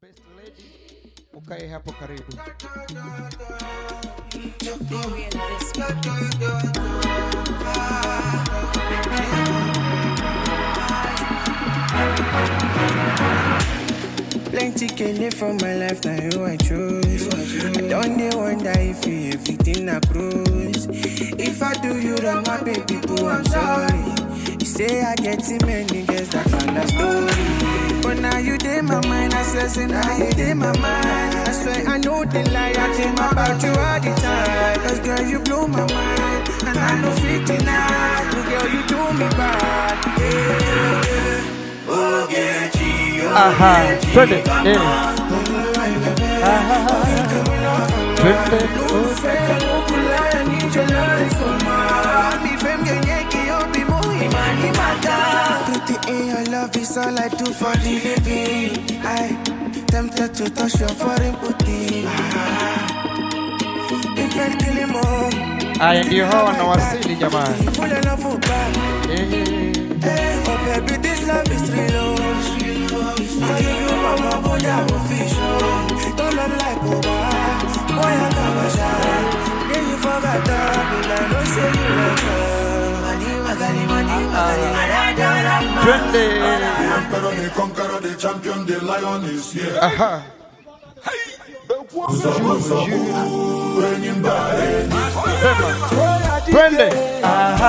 Best lady, ukae hapo karibu. Plenty can from my life, now you I choose. I don't dey wonder if you everything I cruise. If I do you wrong, my baby boo, I'm sorry. You say I get too many girls, that's another story. But now you dey my mind, I swear, say now you dey my mind. I swear I know the lie, I dream about you all the time. Cause girl, you blow my mind, and I know fit deny. You girl, you do me bad. Yeah, yeah. Oh, get you. Aha, twende. Eh. Aha. Twende. Love is all I do for the living. I tempted to touch your foreign booty. If I kill him all, Aya, ndio hawa wanawasili jamani. full of love for back. Eh. Oh baby, this love is real. I give you my love, but I will fish. Don't love like Boba. Boy, I got my shine. Yeah, you forgot that, but I know say you like her. Money, magali, money, magali, Twende. Emperor, the conqueror, the champion, the lion is here. Aha. Sema. Twende. Aha.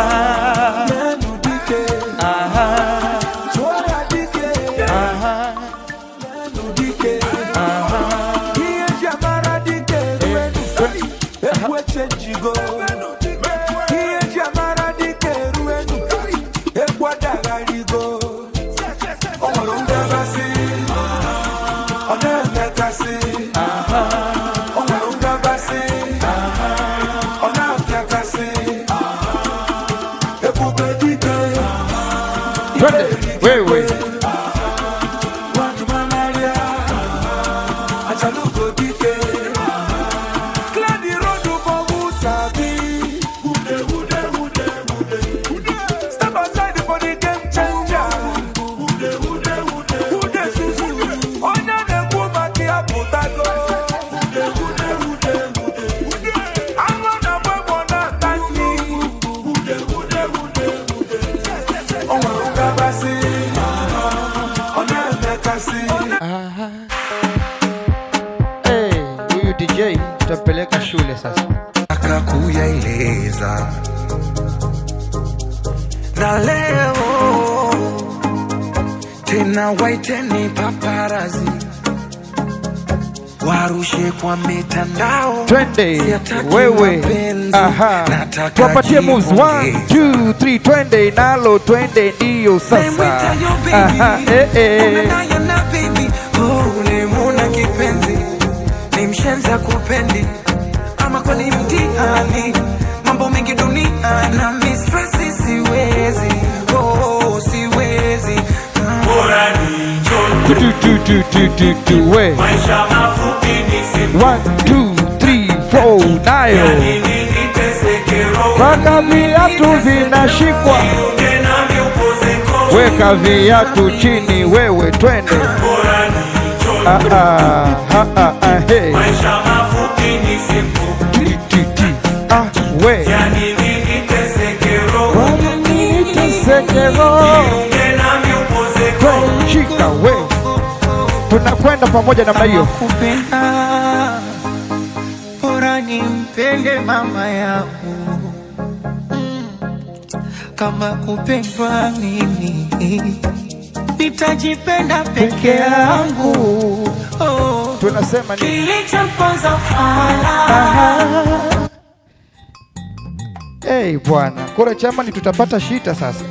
Aha. Aha. Twende. Wewe. Step aside for the game changer. Who dey susu? Onye na-ekwu maka ya pụtago. Anụ na-agba egbo na-ata nri. O nwere ngabasị, ọ na-emekasị. Aha. Eh, huyu DJ tutampeleka shule sasa. akakuyaeleza na leo tena waiteni paparazi warushe kwa mitandao Twende. Siataki Wewe. mapenzi, Aha. nataka Tuwapatie moves. One, jipongeza. two, three. Twende nalo twende ndiyo sasa. Naimwita yo baby, Aha. Eh, eh. umenayo na baby, oh, ulimuna kipenzi, ni mshenza kupendi, ama kwani mtihani, mambo mengi dunia na mistresi, siwezi, oh, siwezi bora ni njoo Tu, tu, tu, tu, tu, tu, we. maisha mafupi ni siku One, two, three, four, nayo. nini niteseke roho Mpaka viatu vinashikwa. Jiunge nami upoze kofu Weka viatu chini wewe twende. bora ni njoo Ah, ah, ah, ah, ah, hey. maisha mafupi ni siku Ti, ti, ti. Ah, we. ya nini niteseke roho Wananiitesekero. Jiunge nami upoze kofu We, shika we. Tunakwenda pamoja namna hiyo. kupenda bora nimpende mama yangu Mm. kama kupendwa mimi nitajipenda peke yangu oh. Tunasema ni kilichomponza fala Aha. Hey, bwana kura chamani, tutapata shita sasa.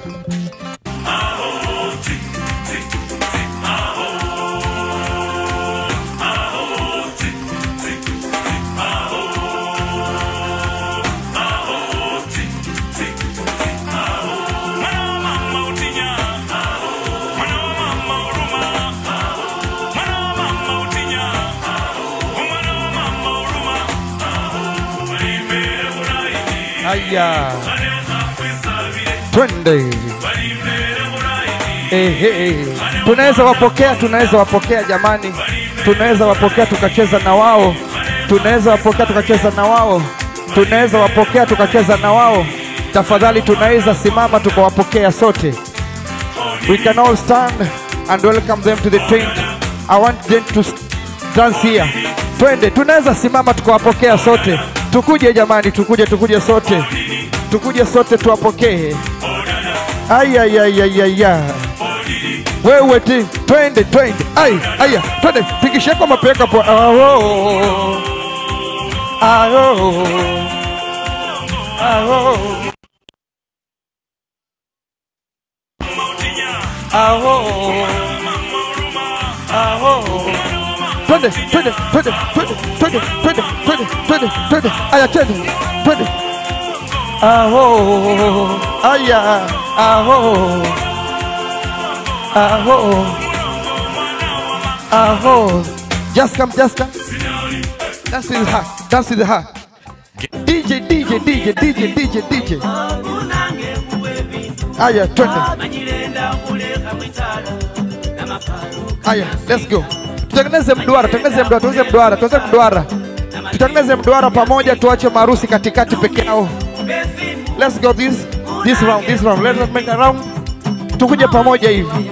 Aya, twende. Ehe, tunaweza wapokea, tunaweza wapokea jamani. tunaweza wapokea tukacheza na wao, tunaweza wapokea tukacheza na wao, tunaweza wapokea tukacheza na wao. Tafadhali tunaweza simama tukawapokea sote. We can all stand and welcome them to the tent. I want them to s- dance here. Twende, tunaweza simama tukawapokea sote. Tukuje jamani, tukuje, tukuje sote, tukuje sote tuwapokee. Ayayayayaya, wewe ti, twende, twende, ai, aya, twende, pigishe kwa mapeka po. Aho, aho, aho. Aho. Aho. Twende, twende, twende, twende, twende, twende, twende, twende, twende. Aya, twende, twende. Aho. Aya. Aho. Aho. Aho. Just come, just come. Dance with her. Dance with her. DJ, DJ, DJ, DJ, DJ, DJ. Aya, twende. Aya, let's go. Tutengeneze mduara, tutengeneze mduara, tutengeneze mduara, tutengeneze mduara. Tutengeneze mduara pamoja, tuache marusi katikati peke yao. Let's go this this round, this round. Let's make a round. Tukuje pamoja hivi.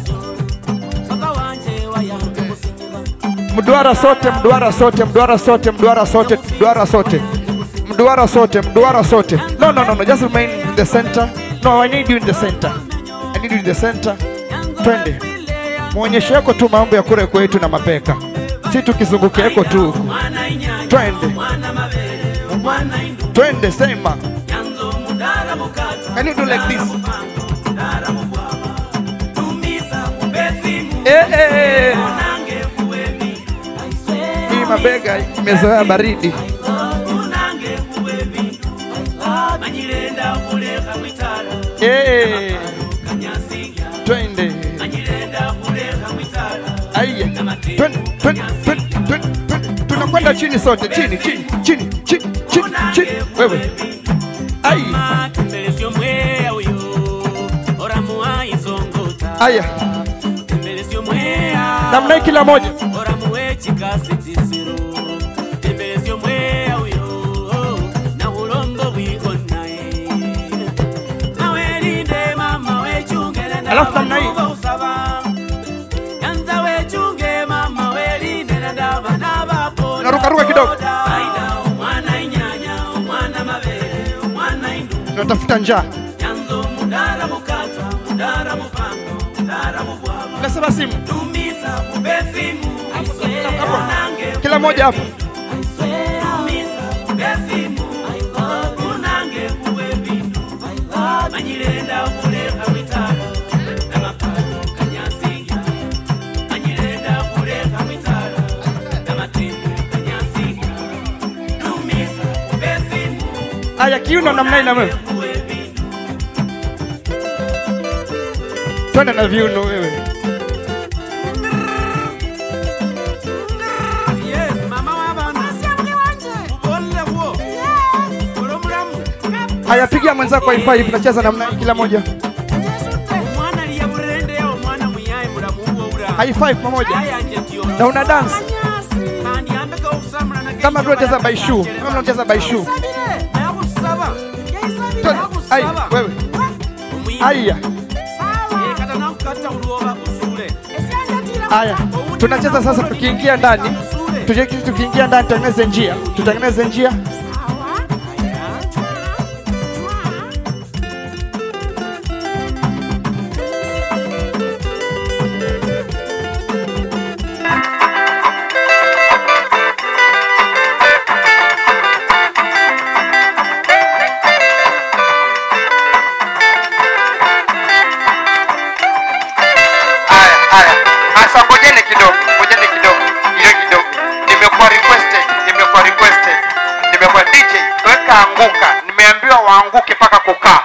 Mduara sote, mduara sote, mduara sote, mduara sote, mduara sote. Mduara sote, mduara sote. No, no, no, no, just remain in the center. No, I need you in the center. I need you in the center. Twende. Muonyeshe yako tu mambo ya kule kwetu na mapeka. Si tukizunguka yako tu. huku. Twende. Twende sema. Can you do like this? Eh, eh, eh. Hii mabega imezoea baridi. Eh. Twende. Aya. Twende, twende, twende, twende, twende. Tunakwenda chini sote, chini, chini, chini, chini, chini, chini. Wewe. Ai. Tembelesio mwea uyo oramuwa izongota Aya. Tembelesio mwea Namna hii kila moja. oramuwe chikasitiziro Tembelesio mwea uyo na ulongo bwikonae Nawelinde mama wechungele na Alafu namna hii. banuba usaba Yanza wechunge mama welinde na ndaba na bapo Naruka-ruka kidogo. Aida umwana inyanya umwana mabele umwana indu Tunatafuta njaa. Yanzo mudara mukata, mudara mupango, mudara mubwama. Nasema simu. Tumisa kubesimu, Hapo. unange Kila moja hapo. tumisa kubesimu, unange kuwe bindu. Manyirenda kuleka mitala, na mapalo kanyasinga. Manyirenda kuleka mitala, na matembo kanyasinga. Tumisa kubesimu, Aya, kiuno namna hii na wewe. kuwe bindu. Twende na viuno wewe. Yes, mama w'abana. Ukolle huo. Uri mulamu. Aya, pigia mwenzako high five, tunacheza namna hii kila moja. Omwana aliya burende omwana muyaye mulamu huo ura. High five pamoja. Ayanje tiyo. Na una dance Kandi yambeka okusamula na kama vile unacheza baishu, kama unacheza baishu. Nakusaba. Twende. Ai, wewe. Aya, Kata nakukata ulwoba usule. aya. Tunacheza sasa tukiingia ndani. Tuje tukiingia ndani tutengeneze njia. Tutengeneze njia. Aya, aya. Asa ngojeni kidogo, ngojeni kidogo. Ile kidogo. Nimekuwa requested, nimekuwa requested. Nimekuwa DJ, weka anguka. Nimeambiwa waanguke mpaka kukaa.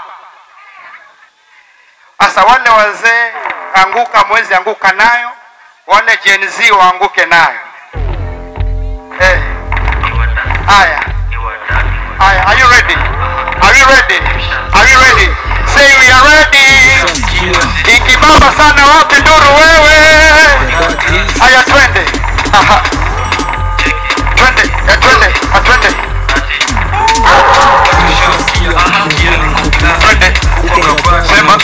Asa wale wazee anguka, mwezi anguka nayo. Wale Gen Z waanguke nayo. Eh. Aya. Aya, are you ready? Are you ready? Are you ready? Say we are ready. Ikibamba sana wapi nduru wewe? Aya twende. Aha. Twende, eh, twende, ah, twende. Twende. Sema.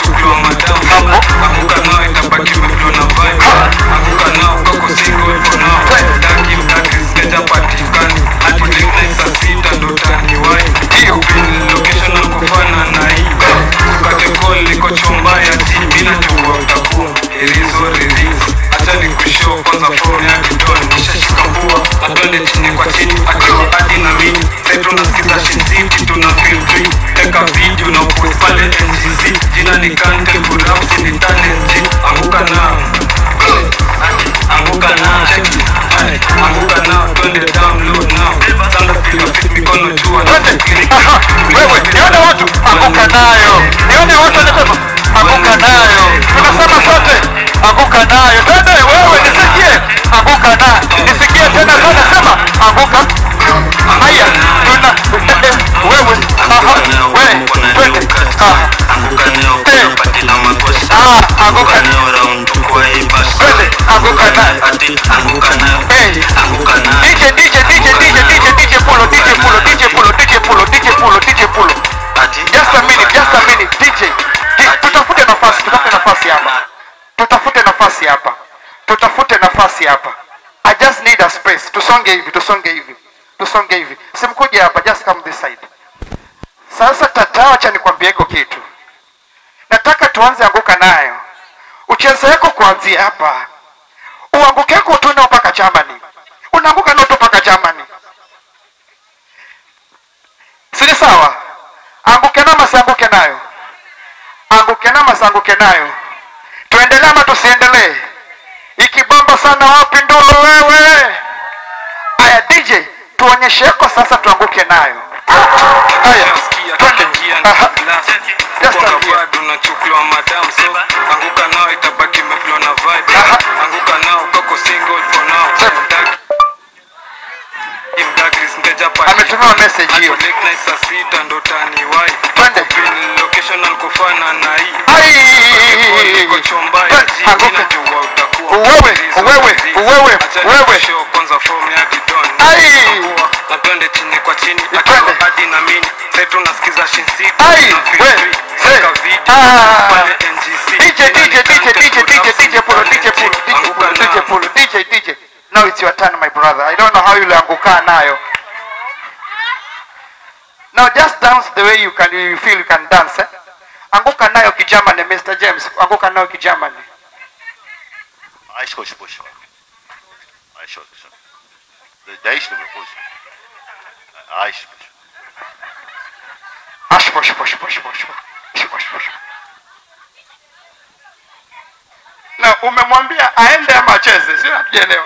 Hapo. Ndio. Jina ni Kante Kurauti ni talent Anguka nao Anguka nao Anguka nao Twende download now Sanda piga fit mikono juu Twende. Aha. Wewe, nione watu. Anguka nayo. Nione watu wanasema. Anguka nayo. Tunasema sote. Anguka nayo. Twende wewe nisikie. Anguka nayo. Nisikie tena sana sema. Anguka. Haya. Tuna wewe. Aha. Wewe. Twende. Ah. Ah, anguka. Twende. Anguka nayo. Hey. DJ, DJ, DJ, DJ, DJ, DJ Polo, DJ Polo, DJ Polo, DJ Polo, DJ Polo, DJ Polo. Just a minute, just a minute, DJ. Di- Tutafute nafasi, tutafute nafasi hapa. Tutafute nafasi hapa. Tutafute nafasi hapa. I just need a space. Tusonge hivi, tusonge hivi. Tusonge hivi. Simkuje hapa, just come this side. Sasa tata, acha nikwambie hiko kitu. Nataka tuanze anguka nayo. Ucheze yako kuanzia hapa. Uanguke yako tu nao mpaka Germany. Unaanguka nao tu mpaka Germany. Si ni sawa? Anguke nayo masianguke nayo. Anguke nayo masianguke nayo. Tuendelee ama tusiendelee? Ikibamba sana wapi ndolo wewe? Aya DJ, tuonyeshe yako sasa tuanguke nayo. Haya, twende. Aha. Just a here. unachukuliwa madam so anguka nao itabaki imeflow na vibe Aha. anguka nao koko single for now Sema. Dag- Im Douglas mteja pati. Ametumiwa message hiyo. Ako late night saa sita ndo taniwai. Twende. Pin location alikofana na hii Ai! Niko chomba ya Twende, jiji, anguka. najua utakuwa Wewe, mzuri, wewe, mzuri. wewe, Acha wewe. nikushow kwanza form ya bidon. Ai! Utakuwa, na twende chini kwa chini Twende. akiwa hadi na mini Sasa tunasikiza Shin City, Ai! tuna feel We, free. se. Weka video, Ah. pale NGC. DJ, DJ, DJ, DJ, DJ, DJ Polo, DJ Polo, DJ Anguka Polo, DJ nao. Polo, DJ, DJ. Now it's your turn, my brother. I don't know how you'll anguka nayo. Now just dance the way you can, you feel you can dance. Eh? Anguka nayo kijamani, Mr. James. Anguka nayo kijamani. عايش خوش بوش عايش خوش ده عيش بوش عايش بوش Ash, push, push, push, push, push, push, push. Na umemwambia aende ama acheze, sio? Hatujaelewa.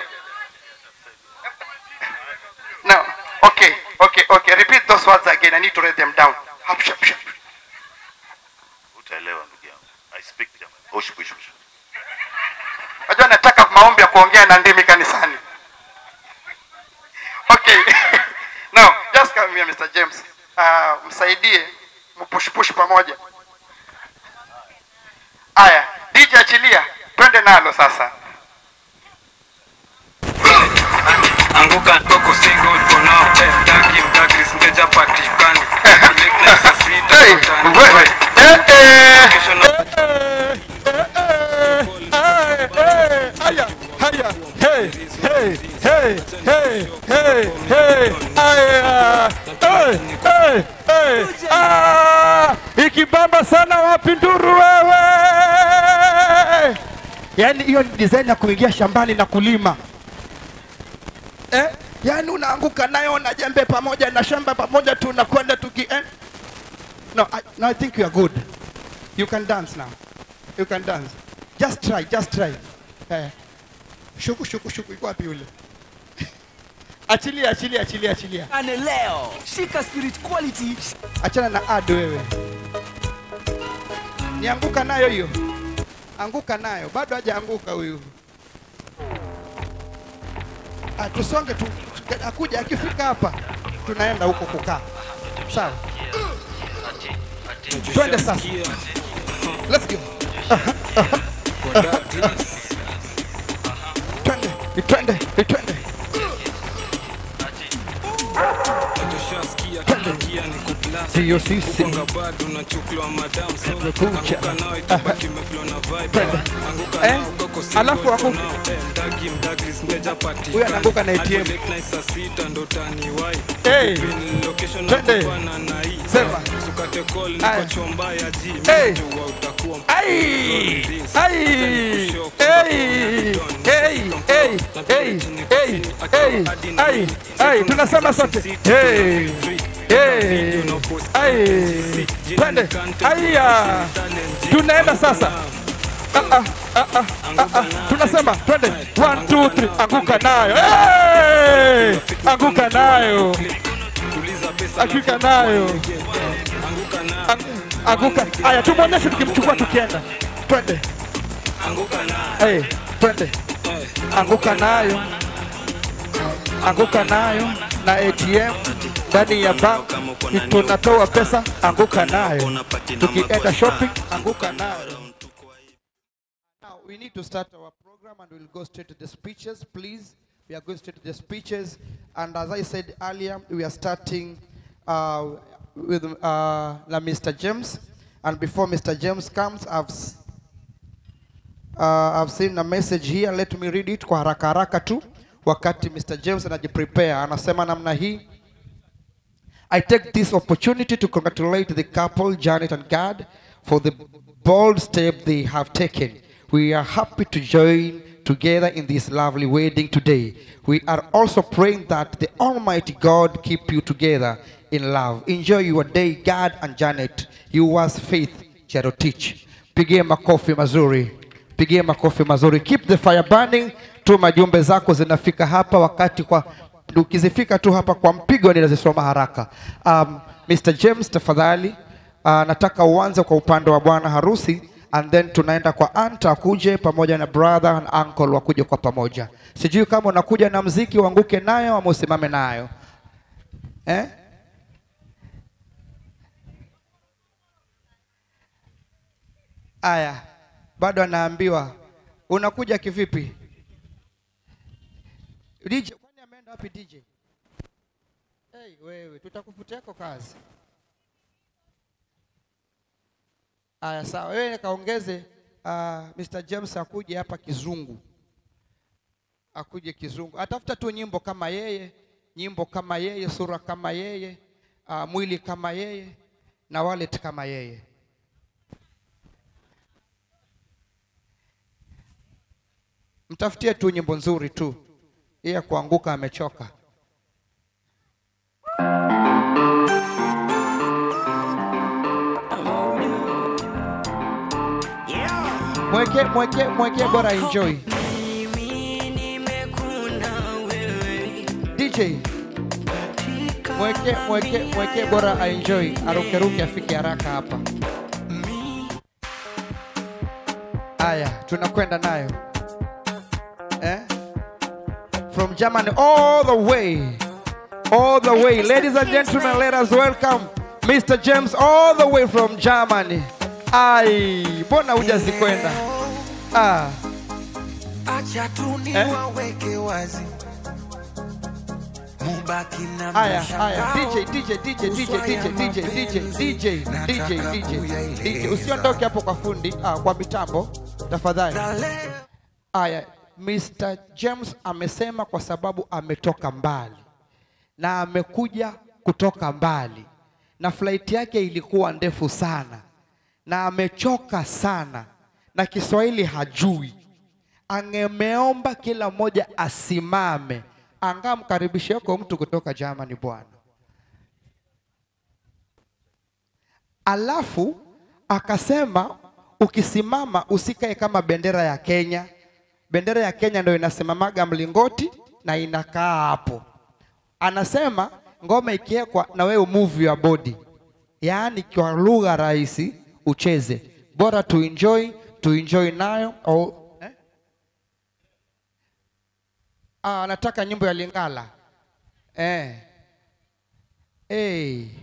No. Okay, okay, okay. Repeat those words again. I need to write them down. Hap, shap, shap. utaelewa ndugu yangu i speak German hosh bush bush Unajua nataka maombi ya kuongea na ndimi kanisani. Okay. Now, just come here Mr. James. Uh, msaidie mpush push pamoja. Aya, DJ achilia. Twende nalo sasa. Anguka koko single for now. Eh, Dagi, Douglas, mteja patikani. Late night saa sita, Hey, ndo wewe. taniwai. Eh, eh. Location na- Haya, haya. Hey, hey, hey, hey, hey, hey. Haya. Hey, hey, hey. Ah, ikibamba sana wapi nduru wewe? Yaani hiyo ni design ya kuingia shambani na kulima. Eh? Yaani unaanguka nayo na jembe pamoja na shamba pamoja tu unakwenda tuki eh? No, I, no, I think you are good. You can dance now. You can dance. Just try, just try. Eh. Shuku shuku shuku iko wapi yule? achilia, achilia, achilia, achilia. Ane leo shika spirit quality Achana na ad wewe. Nianguka nayo hiyo. Anguka nayo. Bado hajaanguka huyu. Ah, tusonge tu. Akuja akifika hapa tunaenda huko kukaa. Sawa. Twende sasa. Let's go. Aha, aha, aha. Twende, twende, twende. Sio sisi Konga bado unachukuliwa madam so Tumekucha. anguka nao itabaki imeflow na vibe Twende. anguka Eh, nao ukoko single alafu for anguka. now. Eh, mdagi mdagris mteja patikani. Huyu anaanguka na ATM. Hadi late night saa sita ndo taniwai. Hey. Pin location Twende. nakufana na hii. Sema. Sukate call Aya. niko chomba ya G. Hey. Mjua utakuwa Ai! Ai! Hey! Hey! Hey! Hey! Hey! Hey! Ai! Ai! Tunasema sote. Hey! Hey! Ai! Twende. Aya! Tunaenda sasa. Ah, ah, ah, ah, ah, ah. Tunasema twende. One, two, three. Anguka nayo. Hey! Anguka nayo. Hakika nayo. Ang- Anguka. Aya, tumwonyeshe tukimchukua tukienda. Twende. Hey, twende. Anguka nayo. Anguka nayo na ATM ndani ya bank tunatoa pesa, anguka nayo. Tukienda shopping, anguka nayo. Now we need to start our program and we'll go straight to the speeches, please. We are going straight to the speeches, and as I said earlier, we are starting uh, with uh, na Mr. James. And before Mr. James comes, I've s- uh, I've seen a message here. Let me read it kwa haraka haraka tu, wakati Mr. James anajiprepare. Anasema namna hii. I take this opportunity to congratulate the couple, Janet and Gad, for the bold step they have taken. We are happy to join together in this lovely wedding today. We are also praying that the Almighty God keep you together in love. Enjoy your day, Gad and Janet. You was faith, Cherotich. Pigie makofi mazuri. Pigie makofi mazuri. Keep the fire burning. Tuma jumbe zako zinafika hapa wakati kwa ukizifika tu hapa kwa mpigo ninazisoma haraka. Um, Mr. James tafadhali, uh, nataka uanze kwa upande wa bwana harusi and then tunaenda kwa anta akuje pamoja na brother and uncle wakuje kwa pamoja. Sijui kama unakuja na mziki uanguke nayo ama usimame nayo eh? Aya, bado anaambiwa unakuja kivipi? DJ, kwani ameenda wapi DJ? Hey, wewe tutakufutia yako kazi. Aya, sawa. Wewe kaongeze uh, Mr. James akuje hapa kizungu, akuje kizungu, atafuta tu nyimbo kama yeye, nyimbo kama yeye, sura kama yeye, uh, mwili kama yeye na wallet kama yeye. Mtafutie tu nyimbo nzuri tu, yeye kuanguka amechoka. Mweke, mweke, mweke bora enjoy. DJ mweke, mweke, mweke bora aenjoy, arukeruke afike haraka hapa. Aya, tunakwenda nayo eh? From Germany all the way, all the way. Ladies and gentlemen, let us welcome Mr. James all the way from Germany. Ai, mbona hujazikwenda? Ah, Acha tu Eh? niwaweke wazi, mubaki na aya, aya. mshangao. DJ, DJ, DJ, DJ, DJ, DJ, DJ, DJ, DJ, DJ, DJ. Usiondoke hapo kwa fundi, ah, kwa mitambo tafadhali. Dale, Aya, Mr. James amesema kwa sababu ametoka mbali na amekuja kutoka mbali na flight yake ilikuwa ndefu sana na amechoka sana na Kiswahili hajui. Angemeomba kila mmoja asimame, angamkaribishe yuko mtu kutoka Germany bwana. Alafu akasema ukisimama usikae kama bendera ya Kenya. Bendera ya Kenya ndio inasimamaga mlingoti na inakaa hapo. Anasema ngoma ikiwekwa na wewe move your body, yaani kwa lugha rahisi ucheze, bora tu enjoy, tu enjoy nayo au eh? Ah, anataka nyimbo ya Lingala eh. Hey.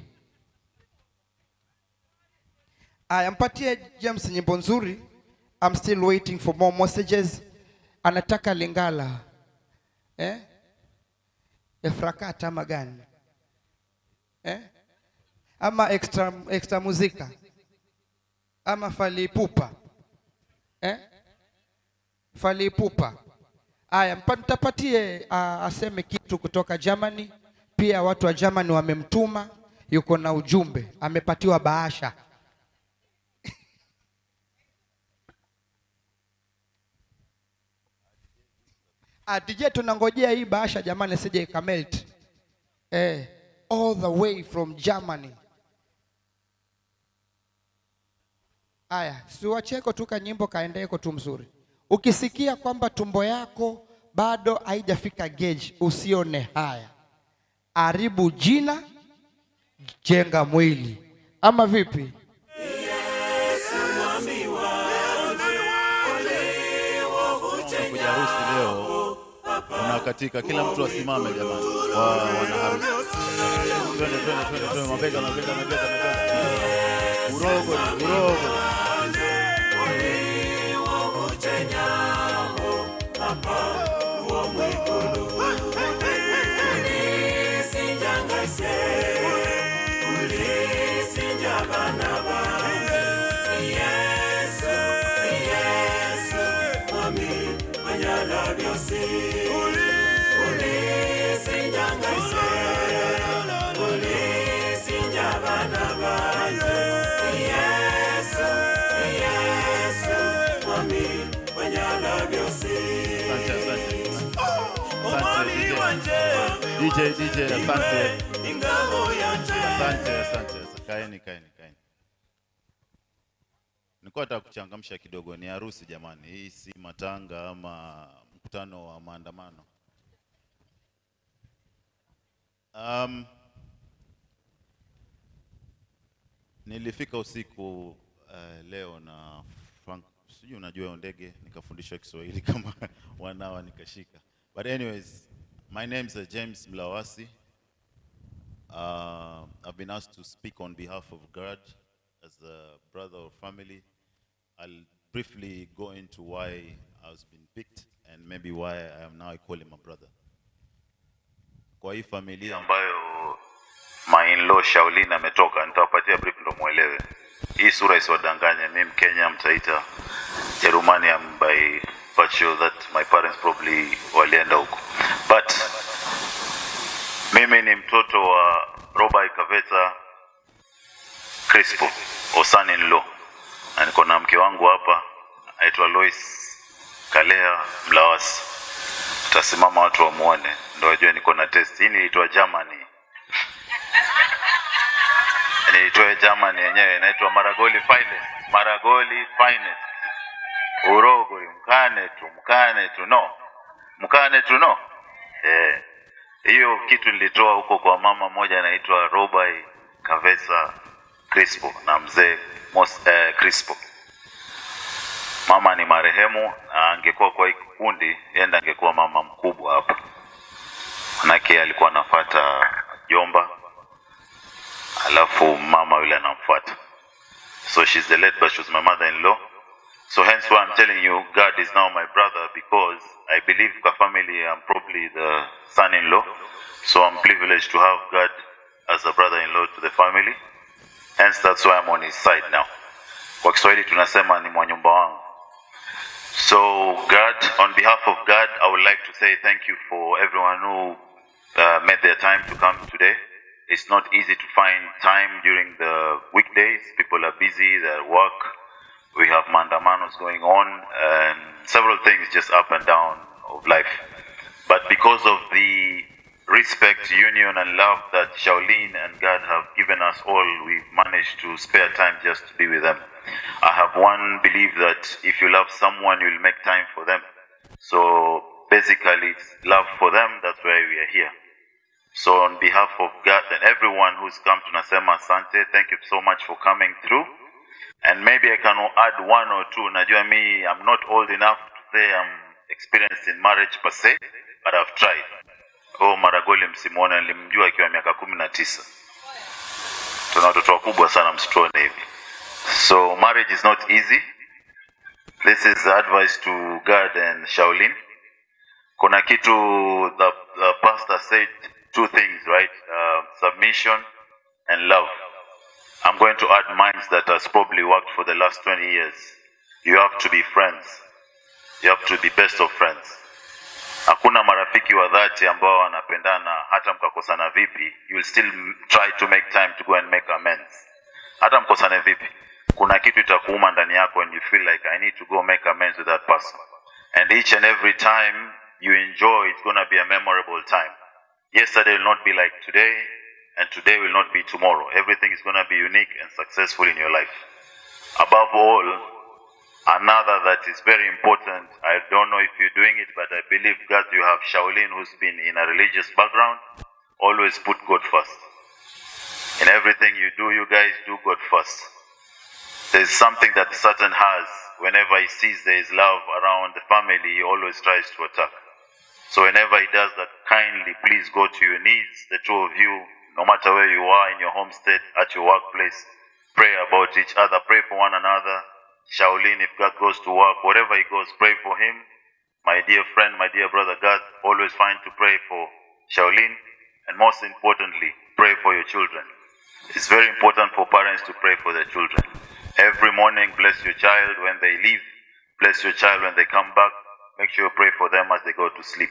Aya, mpatie James nyimbo nzuri. I'm still waiting for more messages. Anataka Lingala eh? Efrakata ama gani eh? ama extra, extra muzika ama falipupa eh? falipupa aya mpa- nitapatie uh, aseme kitu kutoka Germany pia watu wa Germany wamemtuma yuko na ujumbe amepatiwa bahasha Ah, DJ tunangojea hii bahasha jamani sije ikamelt. Eh, all the way from Germany. Aya, siwacheko tu kanyimbo kaendeko tu mzuri. Ukisikia kwamba tumbo yako bado haijafika gauge, usione haya. Haribu jina, jenga mwili. Ama vipi? kuja harusi leo unakatika, kila mtu asimame jamani, wa wana harusi. Twende twende twende twende, mabega mabega mabega mabega, urogo urogo. Asante asante asante DJ DJ DJ, asante asante asante, asante. kaeni kaeni kaeni. Nilikuwa nataka kuchangamsha kidogo, ni harusi jamani, hii si matanga ama mkutano wa maandamano. Um, nilifika usiku uh, leo na Frank, sijui unajua hiyo ndege, nikafundishwa Kiswahili kama wanawa nikashika. But anyways, my name is uh, James Mlawasi. Uh, I've been asked to speak on behalf of God as a brother or family. I'll briefly go into why I was been picked and maybe why I am now I call him a brother. Kwa hii familia ambayo my in-law Shaolin ametoka, nitawapatia brief ndo muelewe. Hii sura isiwadanganye, mimi Mkenya, mtaita Jerumani am by virtue that my parents probably walienda huko. But mimi ni mtoto wa Robai Kaveta Crispo, or son-in-law, na niko na mke wangu hapa aitwa Lois Kalea Mlawasi. Tasimama watu wamuone, ndo wajue niko na test. Hii nilitoa Germany, nilitoa Germany yenyewe, inaitwa Maragoli Finest, Maragoli Finest, Urogori, mkane tu, mkane tu, no, mkane tu, no, eh hiyo kitu nilitoa huko kwa mama mmoja anaitwa Robai Kavesa Crispo na mzee Mos, eh, Crispo. Mama ni marehemu, na angekuwa kwa hii kikundi, yenda angekuwa mama mkubwa hapa, manake alikuwa anafuata jomba, alafu mama yule anamfuata. So she's the late, but she was my mother-in-law. So hence why I'm telling you, God is now my brother because I believe kwa family I'm probably the son-in-law. So I'm privileged to have God as a brother-in-law to the family. Hence that's why I'm on his side now. Kwa Kiswahili tunasema ni mwanyumba wangu. So God, on behalf of God, I would like to say thank you for everyone who uh, made their time to come today. It's not easy to find time during the weekdays. People are busy, they're at work. We have mandamanos going on and several things just up and down of life. But because of the respect, union, and love that Shaolin and God have given us all, we've managed to spare time just to be with them. I have one belief that if you love someone, you'll make time for them. So basically, it's love for them, that's why we are here. So on behalf of God and everyone who's come to Nasema Asante, thank you so much for coming through. And maybe I can add one or two. Najua me, I'm not old enough to say I'm experienced in marriage per se, but I've tried. Oh, Maragoli msimuone, nilimjua akiwa miaka kumi na tisa. Tuna watoto wakubwa sana, msituone hivi. So marriage is not easy. This is advice to God and Shaolin. Kuna kitu the, the pastor said two things, right? Uh, submission and love. I'm going to add minds that has probably worked for the last 20 years. You have to be friends. You have to be best of friends. Hakuna marafiki wa dhati ambao wanapendana hata mkakosana vipi, you will still m- try to make time to go and make amends. Hata mkosane vipi, kuna kitu itakuuma ndani yako and you feel like I need to go make amends with that person. And each and every time you enjoy, it's going to be a memorable time. Yesterday will not be like today, and today will not be tomorrow. Everything is going to be unique and successful in your life. Above all, another that is very important, I don't know if you're doing it, but I believe God, you have Shaolin who's been in a religious background. Always put God first. In everything you do, you guys do God first. There's something that Satan has. Whenever he sees there is love around the family, he always tries to attack. So whenever he does that, kindly please go to your knees, the two of you, no matter where you are in your homestead, at your workplace, pray about each other, pray for one another. Shaolin, if God goes to work, wherever he goes, pray for him. My dear friend, my dear brother, God, always find to pray for Shaolin, and most importantly, pray for your children. It's very important for parents to pray for their children. Every morning, bless your child when they leave, bless your child when they come back. Make sure you pray for them as they go to sleep.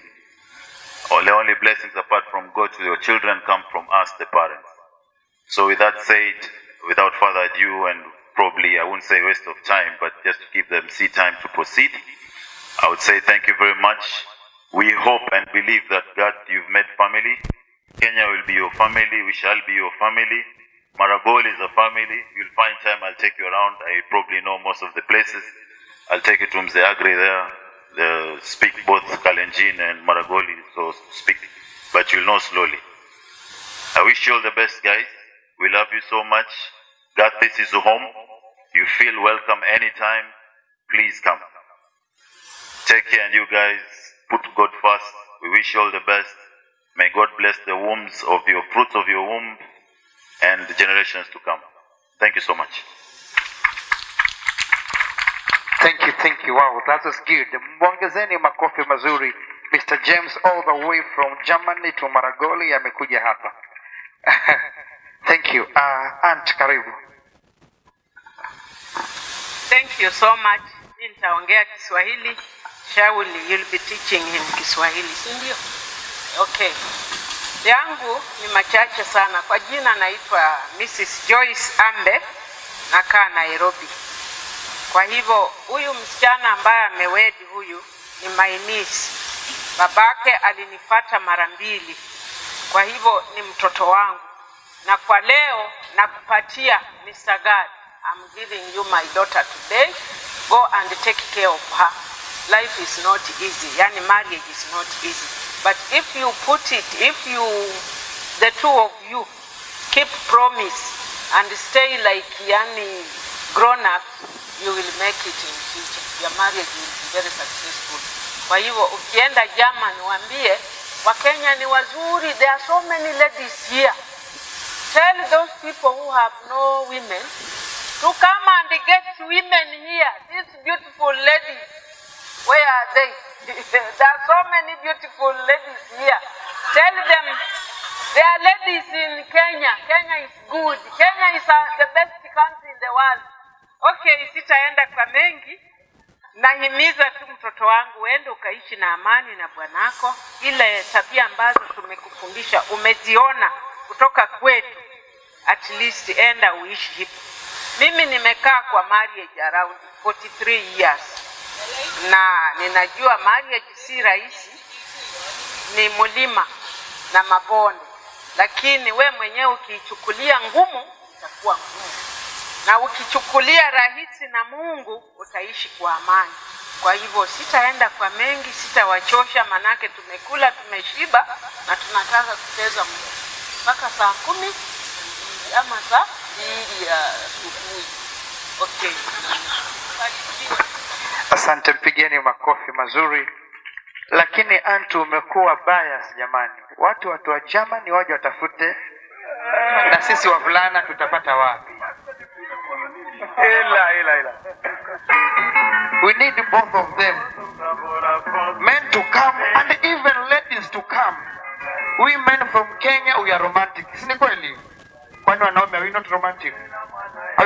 All the only blessings apart from God to your children come from us, the parents. So, with that said, without further ado, and probably I wouldn't say waste of time, but just to give them seed time to proceed, I would say thank you very much. We hope and believe that God, you've made family. Kenya will be your family. We shall be your family. Maragol is a family. You'll find time. I'll take you around. I probably know most of the places. I'll take you to Mzee Agri there. They speak both Kalenjin and Maragoli, so speak, but you'll know slowly. I wish you all the best, guys. We love you so much. God, this is home. You feel welcome anytime. Please come. Take care, and you guys put God first. We wish you all the best. May God bless the wombs of your fruits of your womb and the generations to come. Thank you so much. Thank you, thank you. Wow, that was good. Mwongezeni makofi mazuri. Mr. James all the way from Germany to Maragoli amekuja hapa. thank you. Uh, Aunt karibu. Thank you so much. Mimi nitaongea Kiswahili. Shauli, you'll be teaching him Kiswahili, si ndio? Okay. Yangu ni machache sana. Kwa jina naitwa Mrs. Joyce Ambe, nakaa Nairobi. Kwa hivyo huyu msichana ambaye amewedi huyu ni my niece. Babake alinifata mara mbili, kwa hivyo ni mtoto wangu, na kwa leo nakupatia Mr. God. I'm giving you my daughter today. Go and take care of her. Life is not easy, yani marriage is not easy. But if you put it, if you, the two of you, keep promise and stay like yani grown up, you will make it in future. Your marriage will be very successful. Kwa hivyo ukienda German waambie Wakenya ni wazuri, there are so many ladies here. Tell those people who have no women to come and get women here. These beautiful ladies, where are they? there are so many beautiful ladies here. Tell them there are ladies in Kenya. Kenya is good. Kenya is uh, the best country in the world. Okay, sitaenda kwa mengi. Nahimiza tu mtoto wangu uende ukaishi na amani na bwanako. Ile tabia ambazo tumekufundisha umeziona kutoka kwetu, at least enda uishi hivyo. Mimi nimekaa kwa marriage around 43 years na ninajua marriage si rahisi, ni mlima na mabonde, lakini we mwenyewe ukiichukulia ngumu itakuwa ngumu, na ukichukulia rahisi na Mungu utaishi kwa amani. Kwa hivyo sitaenda kwa mengi, sitawachosha, manake tumekula, tumeshiba na tunataka kucheza mpaka saa kumi na mbili ama saa mbili ya asubuhi. Okay. Barikiwe. Asante, mpigeni makofi mazuri. Lakini antu umekuwa bias jamani, watu watu wa Germany waje watafute, na sisi wavulana tutapata wapi? Ila ila ila, we need both of them, men to come and even ladies to come. We men from Kenya we are romantic, si ni kweli? Kwani wanaume we not romantic?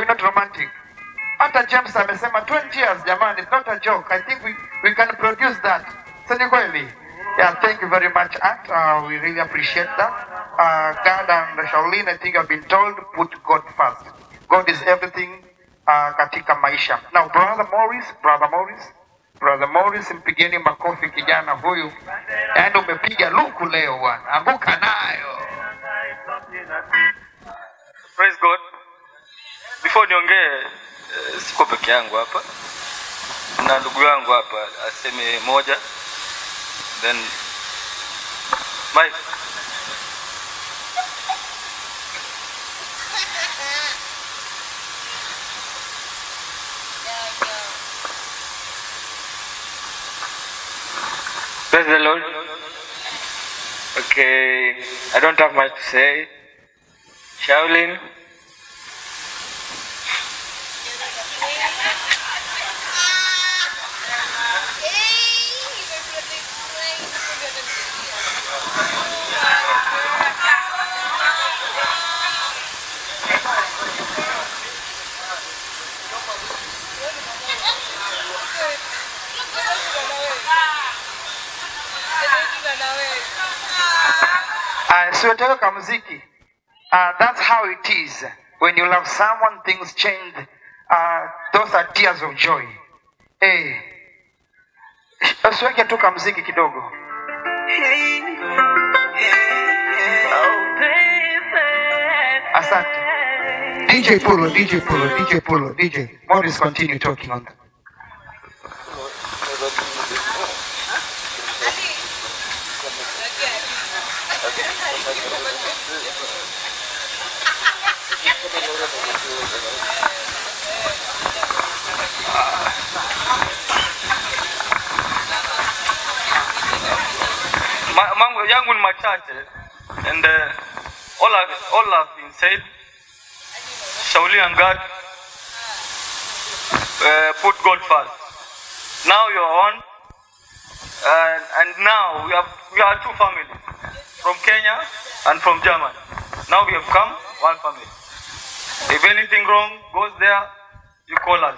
we're not romantic. Hata James amesema 20 years jamani, it's not a joke. I think we, we can produce that. Si ni kweli? Yeah, thank you very much, Aunt. Uh, we really appreciate that. Uh, God and Shaolin, I think I've been told, put God first. God is everything uh, katika maisha. Now, brother Morris, brother Morris, brother Morris, mpigeni makofi kijana huyu. Yaani umepiga luku leo bwana, anguka nayo. Praise God. Before niongee, eh, siko peke yangu hapa na ndugu yangu hapa aseme moja, then Mike. Praise the Lord. Okay, I don't have much to say. Shaolin. Uh, siweteka ka muziki. Uh, that's how it is. When you love someone, things change. Uh, those are tears of joy. Hey. Usiweke tu ka muziki kidogo. Asante. DJ Polo, DJ Polo, DJ Polo, DJ. Morris continue talking on that. Ma, mambo yangu ni machache and uh, all, have, all have been said. Shauli and God uh, put God first. Now you are one, and, and now we have we are two families from Kenya and from Germany. Now we have come one family. If anything wrong goes there, you call us.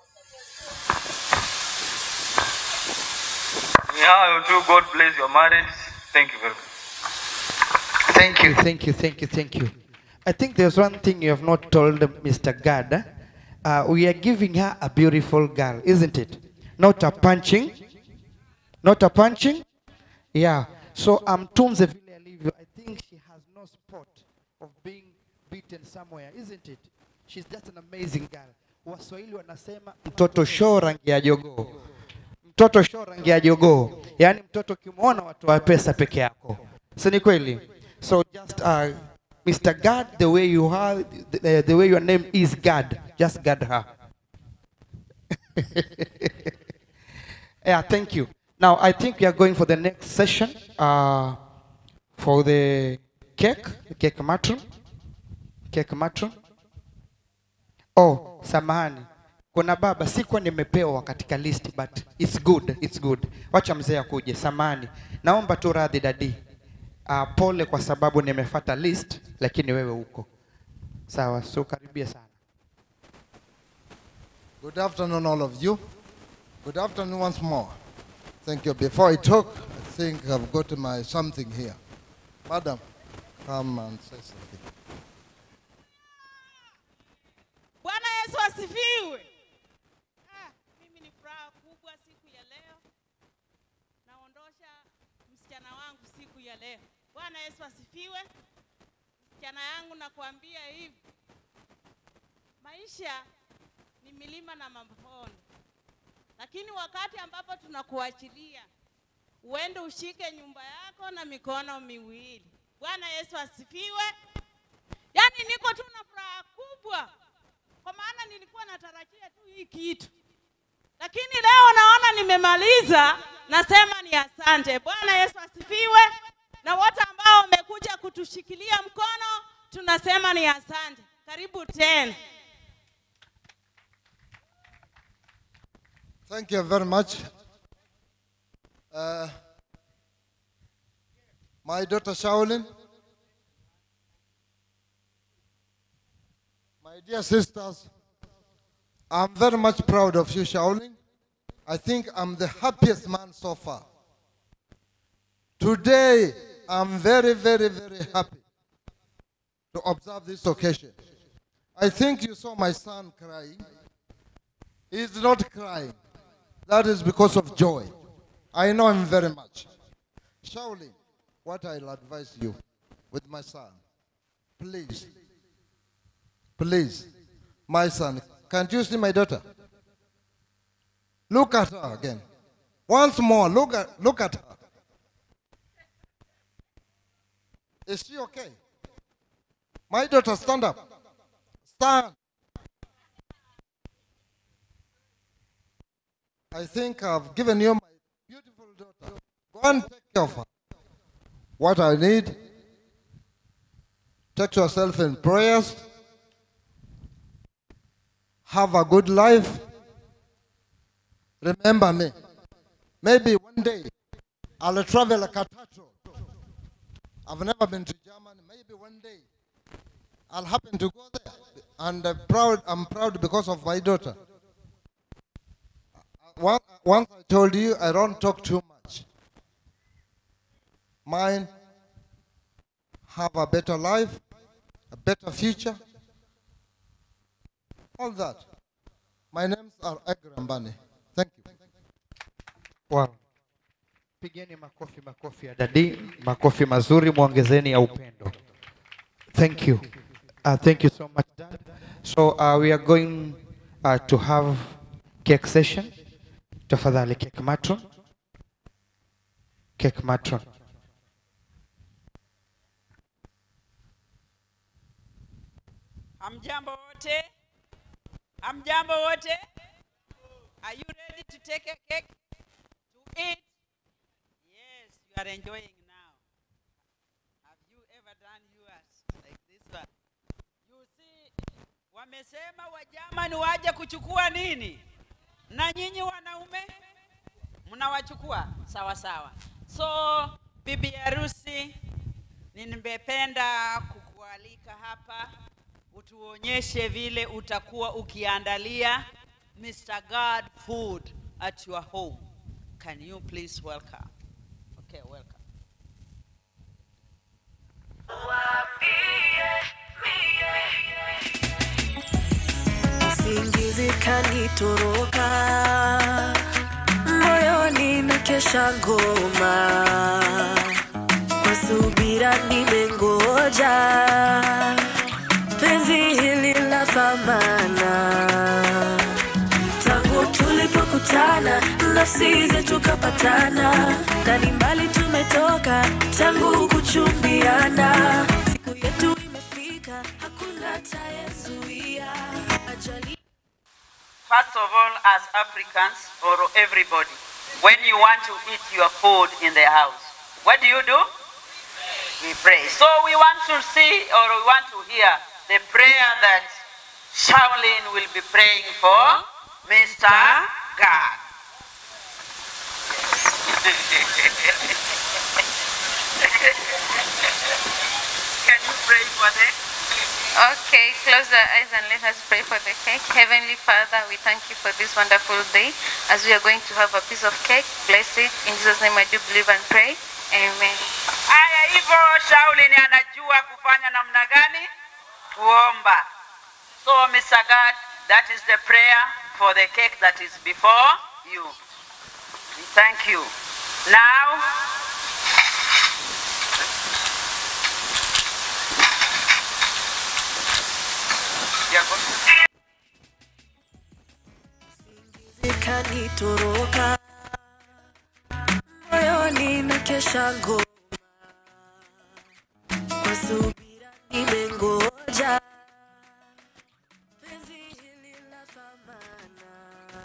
Ni hayo tu. God bless your marriage. Thank you very much. Thank you, thank you, thank you, thank you. I think there's one thing you have not told Mr. Gad. Uh, we are giving her a beautiful girl, isn't it? Not a punching. Not a punching. Yeah. So um, Tumze vile alivyo, I think she has no spot of being beaten somewhere, isn't it? She's just an amazing girl. Waswahili wanasema mtoto show rangi ya jogoo. Mtoto show rangi ya jogoo. Yaani mtoto ukimwona watu wa pesa peke yako. Si ni kweli? So just uh, Mr. God, the way you are, the, the way your name is God, just guard her. yeah, thank you. Now, I think we are going for the next session uh, for the cake, the cake matron. Cake matron. Oh, samahani. Kuna baba sikuwa nimepewa katika list but it's good, it's good. Wacha mzee akuje, samahani. Naomba tu radhi dadi. Uh, pole kwa sababu nimefata list lakini wewe uko. Sawa, so karibia sana. Good afternoon, all of you. Good afternoon once more. Thank you. Before I talk, I think I've got my something here. Madam, come and say something. Bwana Yesu asifiwe. Ah, mimi ni furaha kubwa siku ya leo. Naondosha msichana wangu siku ya leo. Bwana Yesu asifiwe. Msichana yangu nakwambia hivi, maisha ni milima na mabonde, lakini wakati ambapo tunakuachilia uende ushike nyumba yako na mikono miwili. Bwana Yesu asifiwe. Yaani niko tu na furaha kubwa kwa maana nilikuwa natarajia tu hii kitu, lakini leo naona nimemaliza. Nasema ni asante. Bwana Yesu asifiwe, na wote ambao wamekuja kutushikilia mkono tunasema ni asante. Karibu tena. Thank you very much. Uh, my daughter Shaolin, my My dear sisters, I'm very much proud of you, Shaolin. I think I'm the happiest man so far. Today, I'm very, very, very happy to observe this occasion. I think you saw my son crying. He's not crying. That is because of joy. I know him very much. Shaolin, what I'll advise you with my son, please, please, my son, can't you see my daughter? Look at her again. Once more, look at, look at her. Is she okay? My daughter, stand up. Stand. I think I've given you my beautiful daughter. Go and take care of her. What I need, take yourself in prayers. Have a good life. Remember me. Maybe one day I'll travel like a turtle. I've never been to Germany. Maybe one day I'll happen to go there. And I'm proud, I'm proud because of my daughter. One- Once I told you I don't talk too much. Mine have a better life, a better future. All that. My names are Agrambani. Thank you. Wow. Pigeni makofi makofi ya dadi, makofi mazuri, mwongezeni ya upendo. Thank you. Uh, thank you so much, Dad. So uh, we are going uh, to have cake session. Tafadhali cake matron. Cake matron. Hamjambo wote? Hamjambo wote? Are you ready to take a cake to eat? Yes, you are enjoying now. Have you ever done yours like this one? You see, wamesema Wajamani waje kuchukua nini? Na nyinyi wanaume mnawachukua sawa sawa. So bibi harusi, nimependa kukualika hapa utuonyeshe vile utakuwa ukiandalia Mr. God food at your home. Can you please welcome? Okay, welcome. Usingizi kanitoroka moyoni nakesha ngoma kwa subira nimengoja penzi hili la thamana tangu tulipokutana nafsi zetu kapatana ndani mbali tumetoka tangu kuchumbiana siku yetu imefika hakuna tayezuia ajali First of all, as Africans or everybody, when you want to eat your food in the house, what do you do? We pray. So we want to see or we want to hear the prayer that Shaolin will be praying for Mr. God. Can you pray for them? Okay, close our eyes and let us pray for the cake. Heavenly Father, we thank you for this wonderful day. As we are going to have a piece of cake, bless it. In Jesus' name I do believe and pray. Amen. Haya, hivyo Shaulin anajua kufanya namna gani? Kuomba. So Mr. God, that is the prayer for the cake that is before you. We thank you. Now, kanitoroka moyoni nakesha ngoma kwa subira nimengoja penzi hili la thamana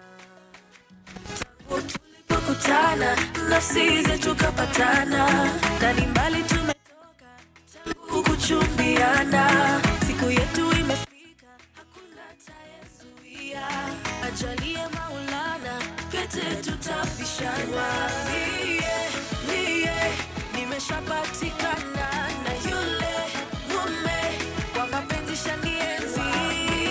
tangu tulipokutana nafsi zetu kapatana ndani mbali tumetoka tangu kuchumbiana siku yetu imefika hakuna tayezuia ajalie maulana pete tutafishana mie mie nimeshapatikana na yule mume kwa mapenzi shanienzi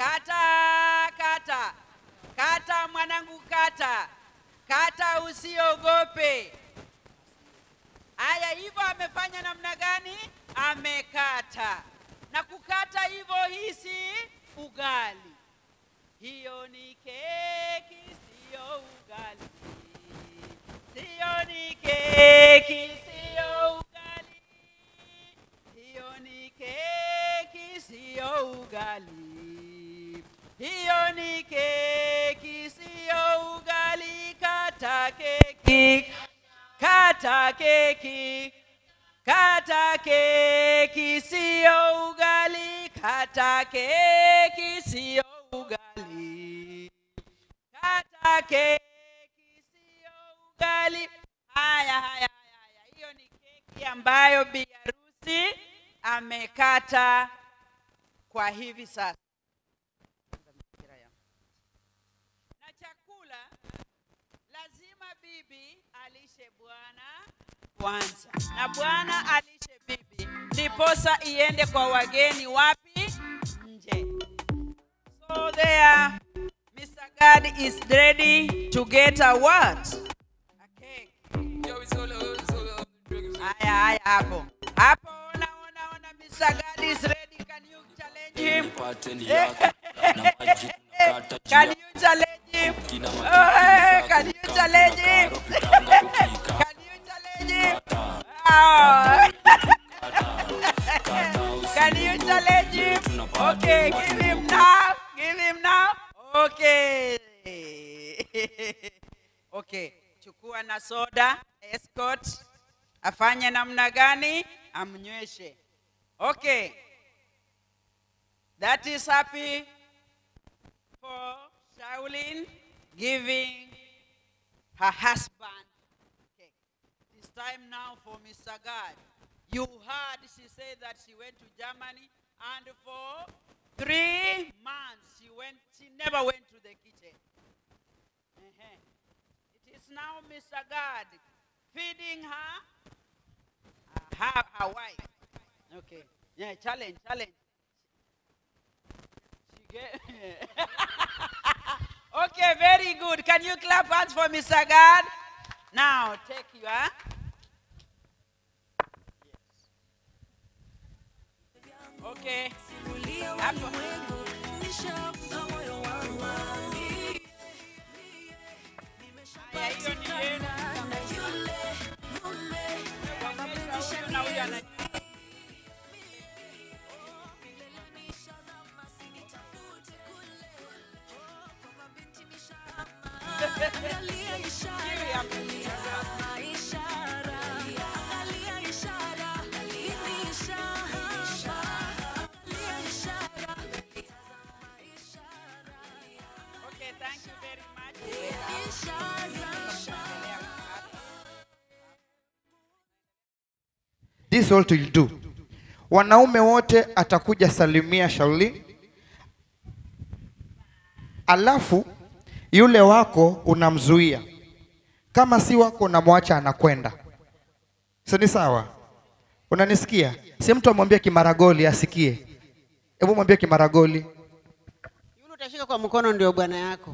kata kata kata mwanangu kata kata usiogope haya hivyo amefanya namna gani amekata na kukata hivyo hisi ugali hiyo ni keki siyo ugali siyo ni keki siyo ugali hiyo ni keki siyo ugali hiyo ni keki siyo ugali kata keki kata keki kata keki siyo ugali kata keki siyo ugali kata keki siyo ugali haya haya haya haya hiyo ni keki ambayo bi harusi amekata kwa hivi sasa na chakula lazima bibi alishe bwana kwanza na bwana alishe bibi ndiposa iende kwa wageni wapi nje so there mr god is ready to get a what a cake haya haya hapo hapo ona ona ona mr god is ready can you challenge him can you challenge him oh, hey, can you challenge him can you challenge him oh. can you challenge him okay give him now give him now okay okay chukua na soda escort afanye namna gani amnyweshe okay that is happy for Shaolin giving her husband cake. It's time now for Mr. God. You heard she said that she went to Germany and for three months she went she never went to the kitchen. Uh-huh. It is now Mr. God feeding her uh, her, her wife. Okay. Yeah, challenge, challenge. She get Okay, very good. Can you clap hands for Mr. God? Now, take your. Okay. Hapo. Haya, hiyo ni yenu. Waonyesha huyu na huyu ana- Okay, thank you very much. This is what you'll do. Wanaume wote atakuja salimia Shauli, alafu yule wako unamzuia, kama si wako unamwacha anakwenda. Si ni sawa? Unanisikia? Si mtu amwambie Kimaragoli asikie. Hebu mwambie Kimaragoli. Yule utashika kwa mkono ndio bwana yako.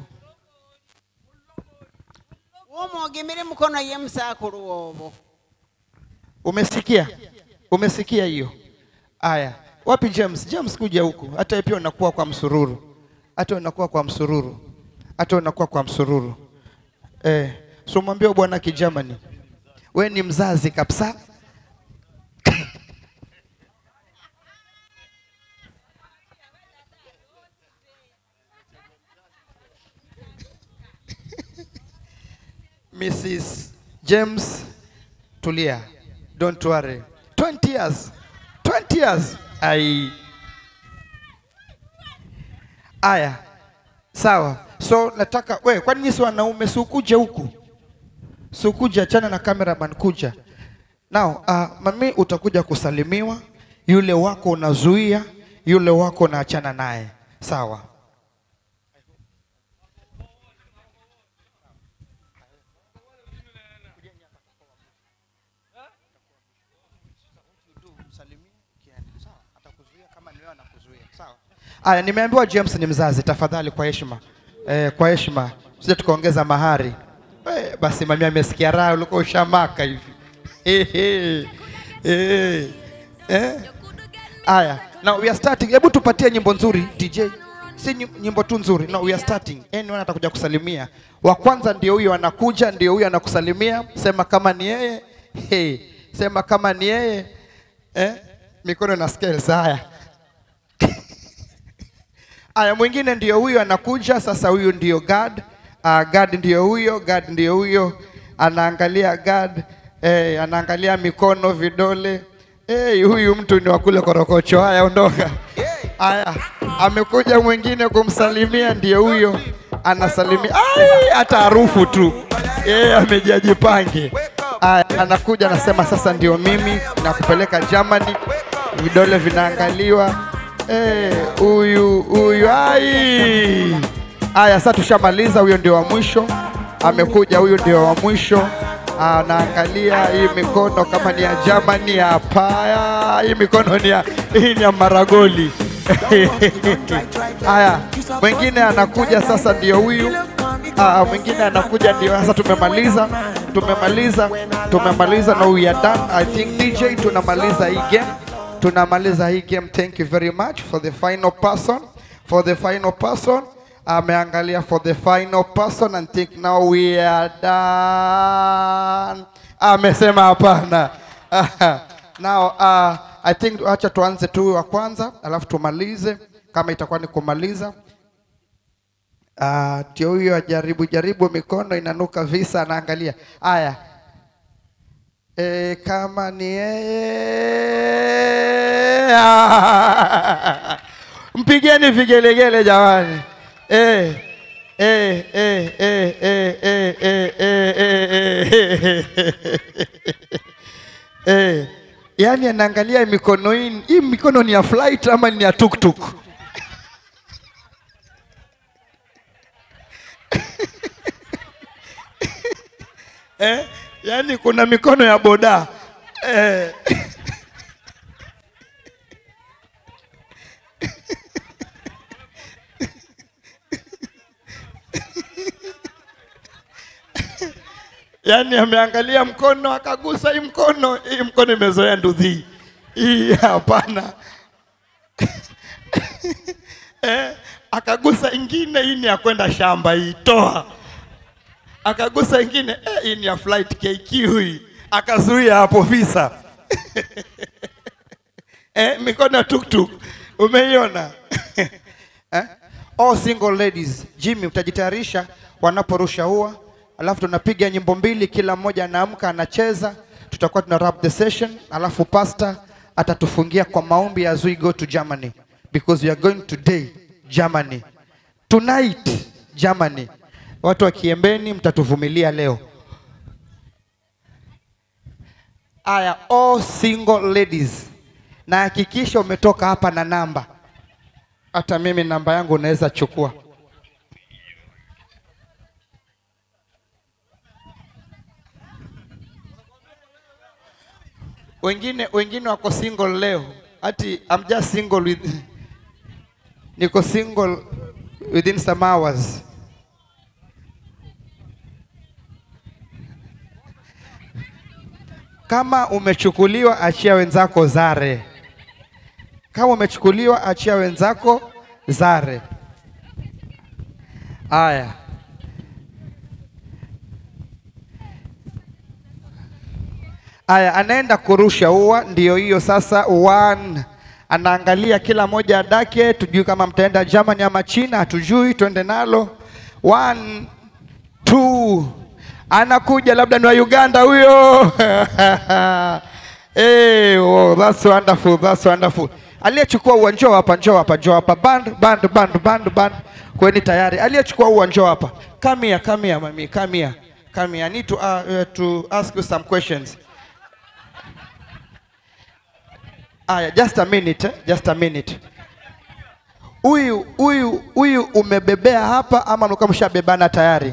Umwogemere mkono ye msakuru wobo. Umesikia? Umesikia hiyo? Aya, wapi James? James kuja huku. Hata wewe pia unakuwa kwa msururu, hata unakuwa kwa msururu, hata unakuwa kwa msururu. Eh, so mwambie bwana Kijamani, we ni mzazi kabisa. Mrs. James Tulia, don't worry. 20 years. 20 years. Ai. Aya. Sawa. So nataka we, kwani nyinyi si wanaume si ukuje huku? Si ukuje achana na cameraman kuja. Now, uh, mami utakuja kusalimiwa, yule wako unazuia, yule wako unaachana naye. Sawa. Aya, nimeambiwa James ni mzazi, tafadhali kwa heshima eh, kwa heshima sije tukaongeza mahari eh, basi mami amesikia raha, ulikuwa ushamaka hivi Ehe, eh, eh. Aya, now we are starting. Hebu tupatie nyimbo nzuri DJ, si nyi- nyimbo tu nzuri. No, we are starting. Anyone atakuja kusalimia. Wa kwanza ndio huyo anakuja, ndio huyo anakusalimia. Sema kama ni yeye. Hey, sema kama ni yeye. Eh? Mikono na scales haya. Aya, mwingine ndio huyo anakuja sasa. Huyu ndio God. Uh, God ndio huyo, God ndio huyo anaangalia God eh, anaangalia mikono, vidole eh, huyu mtu ni wa kule korokocho. Haya, ondoka. Aya, amekuja mwingine kumsalimia, ndio huyo anasalimia. Ai, hata harufu tu eh, amejajipange. Aya, anakuja anasema, sasa ndio mimi nakupeleka Germany, vidole vinaangaliwa Eh, huyu huyu ai. Haya, sasa tushamaliza. Huyo ndio wa mwisho amekuja, huyu ndio wa mwisho. Anaangalia hii mikono kama ni ya Germany. Hapana, hii mikono ni ya hii ni ya Maragoli. Haya, mwingine anakuja sasa, ndio huyu. Ah, mwingine anakuja, ndio sasa. Tumemaliza, tumemaliza, tumemaliza na we are done. I think DJ, tunamaliza hii game tunamaliza hii game. Thank you very much for the final person, for the final person. Ameangalia for the final person and think now we are done. Amesema hapana. Now uh, I think acha tuanze tu wa kwanza alafu tumalize kama itakuwa ni kumaliza. Ah, ndio huyo ajaribu jaribu mikono inanuka visa anaangalia. Haya. E, kama ni yeye mpigeni vigelegele jamani. E, e, e, e, e, e, e, e, e, e, e. Yaani anaangalia mikono hii, hii mikono ni ya flight ama ni ya tuktuk? eh? Yaani kuna mikono ya boda eh. Yaani ameangalia mkono akagusa hii mkono, hii mkono imezoea ndudhi hii, hapana eh, akagusa ingine, hii ni ya kwenda shamba, hii toa akagusa ingine eh, hii ni ya flight KQ hii, akazuia hapo visa eh, mikono ya tuktuk umeiona eh? All single ladies, Jimmy utajitayarisha wanaporusha ua, alafu tunapiga nyimbo mbili, kila mmoja anaamka anacheza, tutakuwa tuna wrap the session, alafu pastor atatufungia kwa maombi as we go to Germany because we are going today Germany tonight Germany. Watu wa Kiembeni mtatuvumilia leo. Aya, all single ladies, na hakikisha umetoka hapa na namba. Hata mimi namba yangu unaweza chukua. Wengine wengine wako single leo, ati I'm just single with niko single within some hours. Kama umechukuliwa achia wenzako zare. Kama umechukuliwa achia wenzako zare. Aya. Aya, anaenda kurusha ua, ndio hiyo sasa. One anaangalia kila moja adake, tujui kama mtaenda Germany ama China, hatujui, twende nalo. One, two, anakuja labda ni wa Uganda huyo. hey, oh, that's wonderful, that's wonderful. Aliyechukua ua njoo hapa, njoo hapa, njoo hapa. Band, band, band, band, band. Kweni tayari. Aliyechukua ua njoo hapa. Come here, come here, mami, come here. Come here. I need to, uh, uh, to ask you some questions. Aya, just a minute, eh? just a minute. Huyu huyu huyu umebebea hapa ama mlikuwa mshabebana tayari?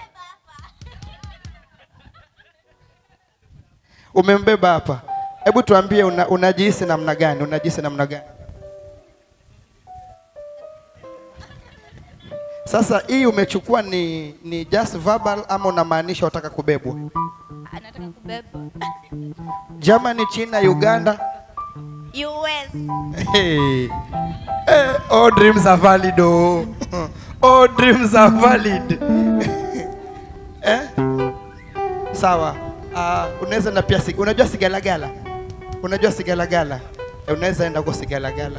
Umembeba hapa. Hebu tuambie una, unajihisi namna gani? Unajihisi namna gani? Sasa hii umechukua ni, ni just verbal ama unamaanisha unataka kubebwa? Anataka kubebwa. Germany, China, Uganda. US. Hey. Eh, all dreams are valid oh. All dreams are valid. eh? Sawa. Uh, unaweza na pia sig- unajua sigalagala? Unajua sigalagala? Eh, unaweza enda kwa sigalagala.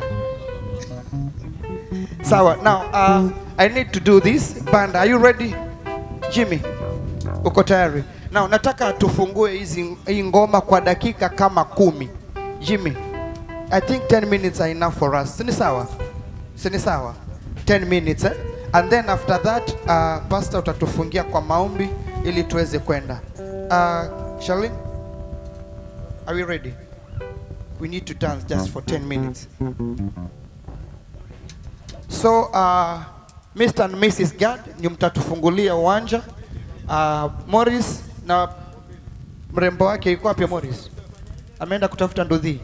Sawa. Now, uh, I need to do this. Band, are you ready? Jimmy, uko tayari? Now, nataka tufungue hizi hii ngoma kwa dakika kama kumi. Jimmy, I think 10 minutes are enough for us. Sini sawa? Sini sawa? 10 minutes eh? And then after that uh, pastor utatufungia kwa maombi ili tuweze kwenda. Uh, Charlene, are we ready? We need to dance just for 10 minutes. So uh, Mr. and Mrs. Gad ni mtatufungulia uwanja. Uh, Morris na mrembo wake yuko wapi Morris? Ameenda kutafuta ndudhi.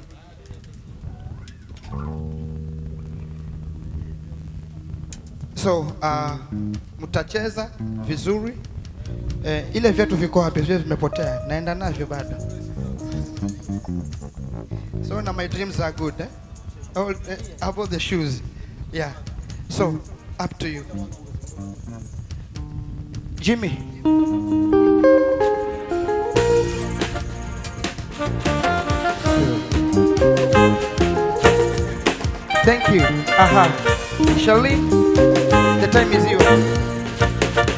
So uh, mtacheza vizuri. Eh, ile viatu viko wapi? Vile vimepotea. Naenda navyo bado. So now my dreams are good. Eh? All, eh, how about the shoes? Yeah. So up to you. Jimmy. Thank you. Aha. Charlene, the time is yours.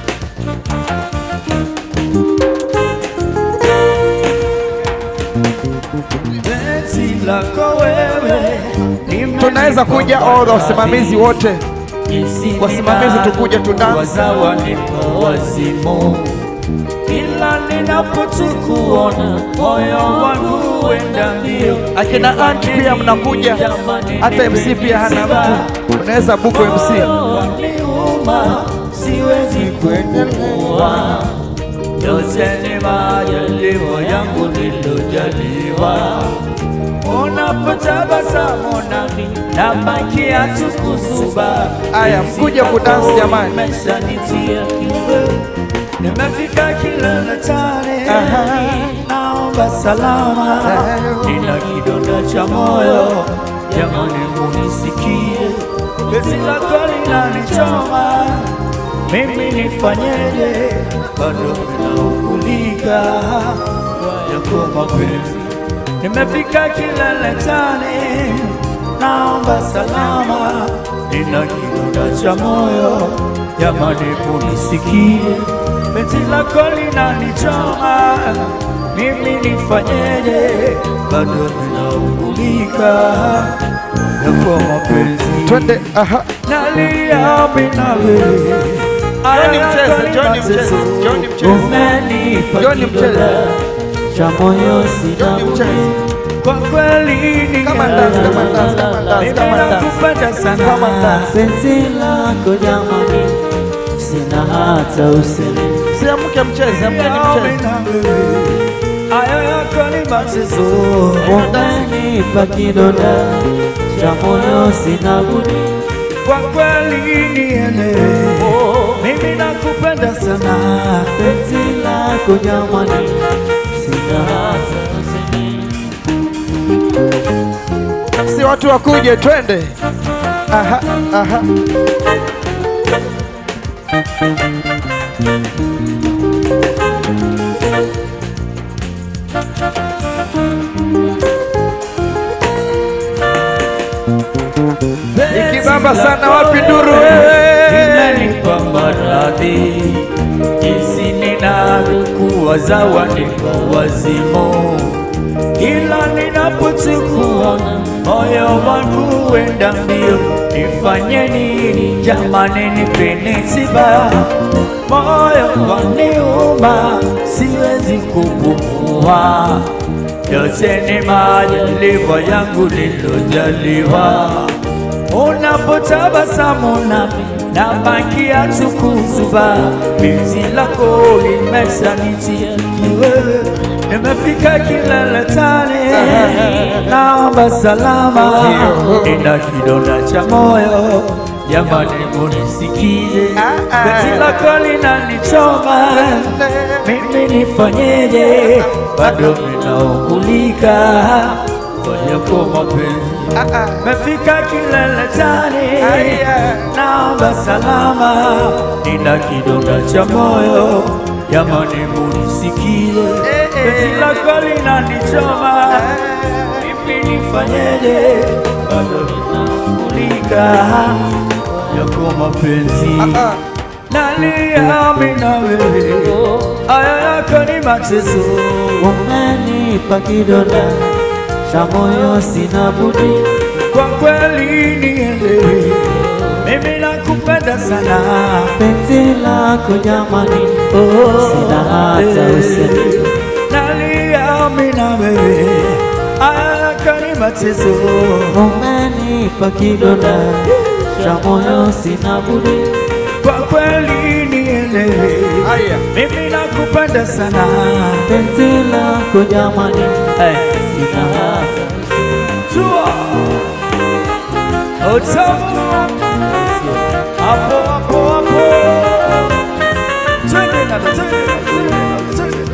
Penzi lako wewe Tunaweza kuja all the wasimamizi wote. Wasimamizi tukuje tu dance. wazawa nipo wazimu, ila ninapotukuona moyo wangu wenda mbio. Akina aunt pia mnakuja, hata MC pia hana mtu, unaweza buko MC. Waniuma, siwezi kupumua, yote ni majaliwa yangu nilojaliwa. Unapotabasamu nami nabakia tu kuzuba. Aya, mkuje kudance jamani. Umeshanitia kiwewe, nimefika kilele tare, naomba salama, nina kidonda cha moyo, jamani munisikie, bezi lako linanichoma, mimi nifanyeje? Bado ninaugulika yako mapenzi, nimefika kilele tare, naomba salama, nina kidonda cha moyo, jamani munisikie, bezi lako linanichoma, mimi nifanyeje? Bado ninaugulika yako mapenzi, twende aha. nalia mimi na wewe Johnny mcheze, Johnny mcheze, Johnny mcheze. Umenipa Johnny mcheze. kidonda cha moyo sina budi. Kwa kweli ni Come and dance, come and dance, come and dance, come and dance. nakupenda sana Come and dance. penzi lako jamani, sina hata usemi. Si amke mcheze, amkeni mcheze. Hayo yako ni mateso, umenipa kidonda cha moyo sina budi. Kwa kweli nielewe, mimi nakupenda sana, penzi lako jamani, sina hata usemi. Si watu wakuje, twende. Aha, aha. Ikibamba sana wapi nduru wewe? Inanipa maradhi jinsi ninavyokuwaza wanipa wazimu, ila ninapotukuona moyo wangu wenda mbio. Nifanye nini jamani, nipeni tiba, moyo waniuma, siwezi kupumua yote ni majaliwa yangu nilojaliwa. Unapotabasamu nami nabakia tu kuzuba, penzi lako limeshanitia kiwewe, nimefika kilele tale, naomba salama, nina kidonda cha moyo, jamani munisikize, penzi lako linanichoma, mimi nifanyeje? Bado ninaungulika kwa yako mapenzi, mefika kilele chani, naomba salama, nina kidonda cha moyo, jamani munisikize, penzi lako linanichoma, mimi nifanyeje? Bado ninaungulika yako mapenzi nalia mimi na wewe, haya yako ni mateso. Umenipa kidonda cha moyo, sina budi Kwa kweli nielewe, mimi nakupenda sana penzi lako jamani, sina hata usemi. nalia mimi na wewe, haya yako ni mateso. Umenipa kidonda cha moyo, sina budi Kwa kweli nielewe, mimi nakupenda sana penzi lako jamani, sina hata Chua Utamu Hapo hapo hapo Twende nalo twende nalo twende nalo twende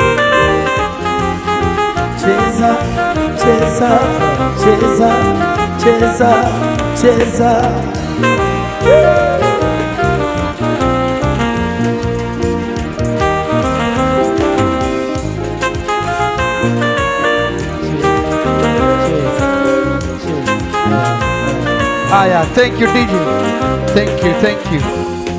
Cheza cheza cheza cheza cheza Haya, thank you DJ. Thank you, thank you.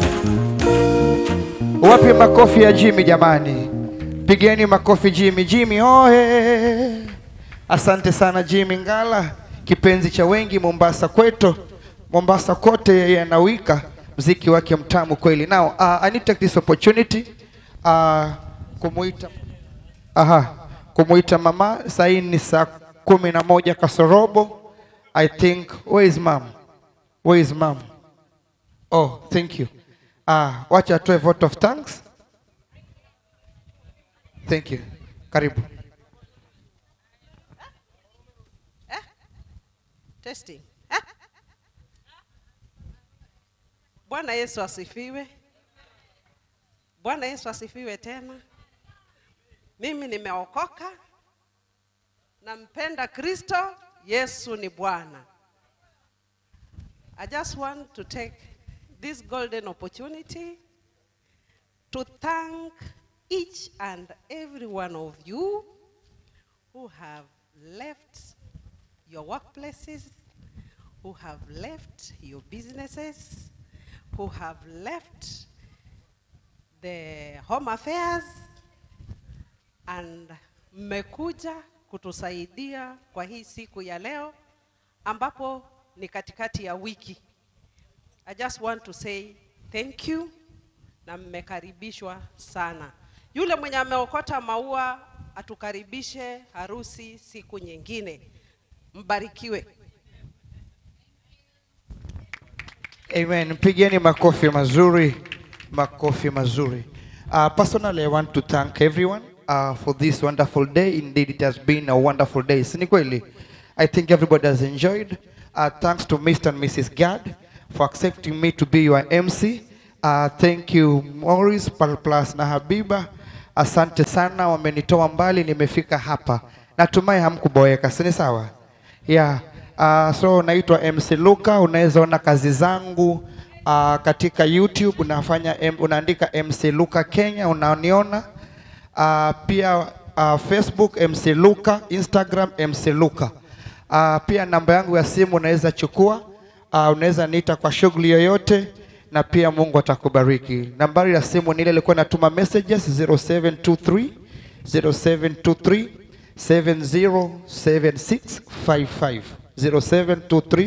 Wapi makofi ya Jimmy jamani? Pigeni makofi Jimmy. Jimmy ohe! Asante sana Jimmy Ngala, kipenzi cha wengi Mombasa kwetu. Mombasa kote yeye anawika mziki wake mtamu kweli. Now, uh, I need to take this opportunity uh, kumuita aha, kumuita mama. Saa hii ni saa kumi na moja kasorobo. I think where is mom? Where is mom? Oh, thank you. Ah, wacha atoe vote of thanks. Thank you. Karibu. Testing. Ah. Bwana Yesu asifiwe. Bwana Yesu asifiwe tena. Mimi nimeokoka, nampenda Kristo, Yesu ni Bwana. I just want to take this golden opportunity to thank each and every one of you who have left your workplaces, who have left your businesses, who have left the home affairs and mmekuja kutusaidia kwa hii siku ya leo ambapo ni katikati ya wiki. I just want to say thank you na mmekaribishwa sana. Yule mwenye ameokota maua atukaribishe harusi siku nyingine. Mbarikiwe. Amen. Pigeni makofi mazuri, makofi mazuri. Uh, personally, I want to thank everyone uh, for this wonderful day. Indeed, it has been a wonderful day. Si ni kweli? I think everybody has enjoyed. Uh, thanks to Mr. and Mrs. Gad for accepting me to be your MC. Uh, thank you Morris Pal- plus na Habiba. Asante sana, wamenitoa mbali, nimefika hapa. Natumai hamkuboeka, si ni sawa? Yeah. Uh, so naitwa MC Luka, unaweza ona kazi zangu uh, katika YouTube unafanya M, unaandika MC Luka Kenya unaniona. Uh, pia uh, Facebook MC Luka, Instagram MC Luka. Uh, pia namba yangu ya simu unaweza chukua, uh, unaweza niita kwa shughuli yoyote na pia Mungu atakubariki. Nambari ya simu ni ile ilikuwa natuma messages 0723 0723 707655 0723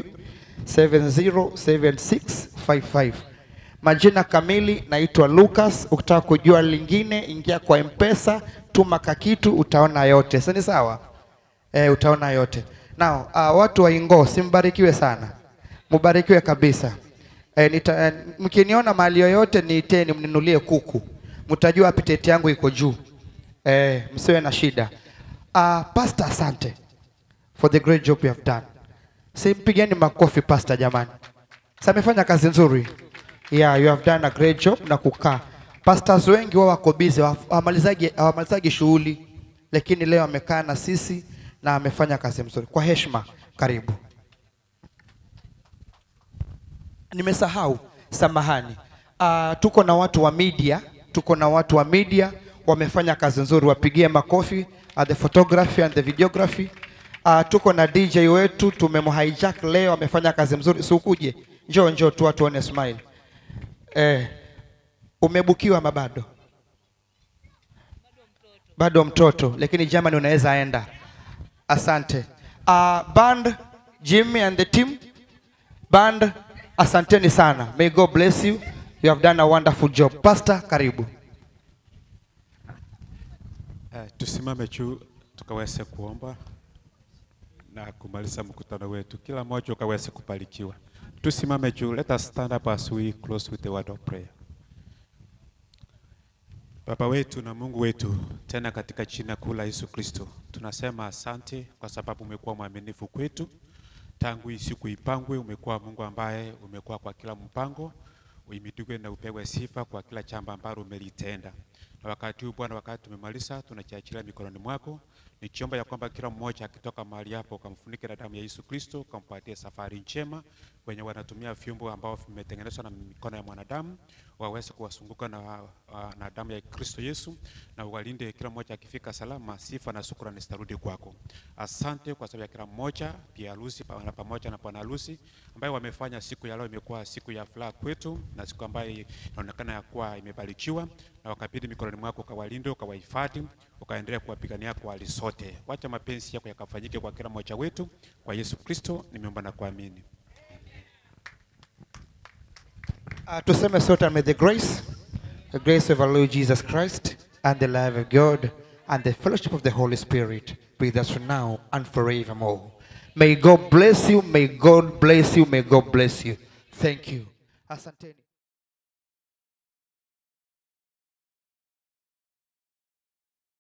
707655. Majina kamili naitwa Lucas. Ukitaka kujua lingine, ingia kwa Mpesa, tuma kakitu, utaona yote. Sani sawa? Eh, utaona yote. Now, uh, watu wa Ingo simbarikiwe sana, mubarikiwe kabisa. Eh, nita, eh, mkiniona mahali yoyote niiteni, mninulie kuku, mtajua appetite yangu iko juu. Eh, msiwe na shida. Uh, Pastor, asante for the great job you have done. Si mpigeni makofi Pastor jamani. Sasa amefanya kazi nzuri. Yeah, you have done a great job na kukaa. Pastors wengi wao wako busy, hawamalizagi hawamalizagi shughuli, lakini leo amekaa na sisi na amefanya kazi nzuri. Kwa heshima, karibu. Nimesahau, samahani. Uh, tuko na watu wa media, tuko na watu wa media wamefanya kazi nzuri, wapigie makofi uh, the photography and the videography. Uh, tuko na DJ wetu tumemhijack leo, amefanya kazi mzuri. Si ukuje, njoo njoo tu watu waone smile. Eh, umebukiwa ama bado? Bado mtoto, lakini jamani, unaweza enda. Asante. Uh, band Jimmy and the team band, asanteni sana. May God bless you. You have done a wonderful job. Pastor, karibu. Uh, tusimame juu tukaweze kuomba na kumaliza mkutano wetu, kila mmoja ukaweze kubarikiwa. Tusimame juu, let us stand up as we close with the word of prayer. Baba wetu na Mungu wetu, tena katika jina kuu la Yesu Kristo, tunasema asante kwa sababu umekuwa mwaminifu kwetu tangu hii siku ipangwe. Umekuwa Mungu ambaye umekuwa kwa kila mpango, uimidiwe na upewe sifa kwa kila jambo ambalo umelitenda. Na wakati huu Bwana, wakati tumemaliza, tunachiachilia mikononi mwako, nikiomba ya kwamba kila mmoja akitoka mahali hapo ukamfunike na damu ya Yesu Kristo, ukampatie safari njema. Wenye wanatumia vyombo ambao vimetengenezwa na mikono ya mwanadamu waweze kuwasunguka na, wa- na damu ya Kristo Yesu, na uwalinde kila mmoja akifika salama. Sifa na shukrani zitarudi kwako. Asante kwa sababu ya kila mmoja, pia harusi pa- na pamoja na bwana harusi ambayo wamefanya siku ya leo imekuwa siku ya furaha kwetu na siku ambayo inaonekana ya kuwa imebarikiwa, na wakabidhi mikononi mwako, ukawalinde, ukawahifadhi, ukaendelea kuwapigania kwa hali zote. Wacha mapenzi yako yakafanyike kwa kila mmoja wetu, kwa Yesu Kristo nimeomba na kuamini. Uh, tuseme sote, may the grace, the grace of our Lord Jesus Christ and the love of God and the fellowship of the Holy Spirit be with us now and forevermore. May God bless you, may God bless you, may God bless you. Thank you. Asanteni.